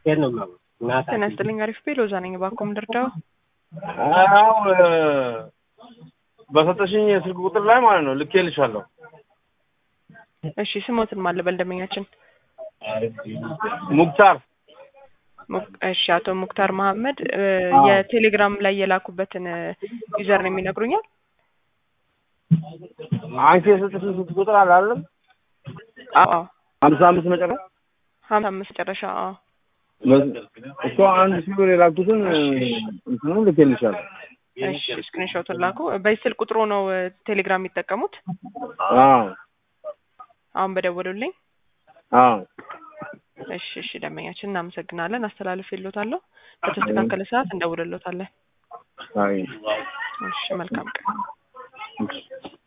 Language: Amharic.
ጤና ይስጥልኝ። አሪፍ ቤ ሎዛ ነኝ። እባክዎ ምን ልርዳው? አዎ በሰጠሽኝ የስልክ ቁጥር ላይ ማለት ነው ልኬልሻለሁ። እሺ ስሞትን ማን ልበል? ደንበኛችን ሙክታር ሙክ- እሺ አቶ ሙክታር መሀመድ እ፣ የቴሌግራም ላይ የላኩበትን ዩዘር ነው የሚነግሩኛል? አንቺ የሰጠሽኝ ስልክ ቁጥር አለ አይደለም? አዎ ሀምሳ አምስት መጨረሻ ሀምሳ አምስት መጨረሻ አዎ እሷ አንድ ሺህ ብር የላኩትን እንትኑ ልኬልሻለሁ። እሺ ስክሪንሾቱን ላኩ። በዚህ ስልክ ቁጥሩ ነው እ፣ ቴሌግራም የሚጠቀሙት? አዎ አሁን በደወሉልኝ። አዎ እሺ እሺ ደንበኛችን እናመሰግናለን። አስተላልፍ የሎታለሁ። በተስተካከለ ሰዓት እንደውልሎታለን። አይ እሺ መልካም ቀን።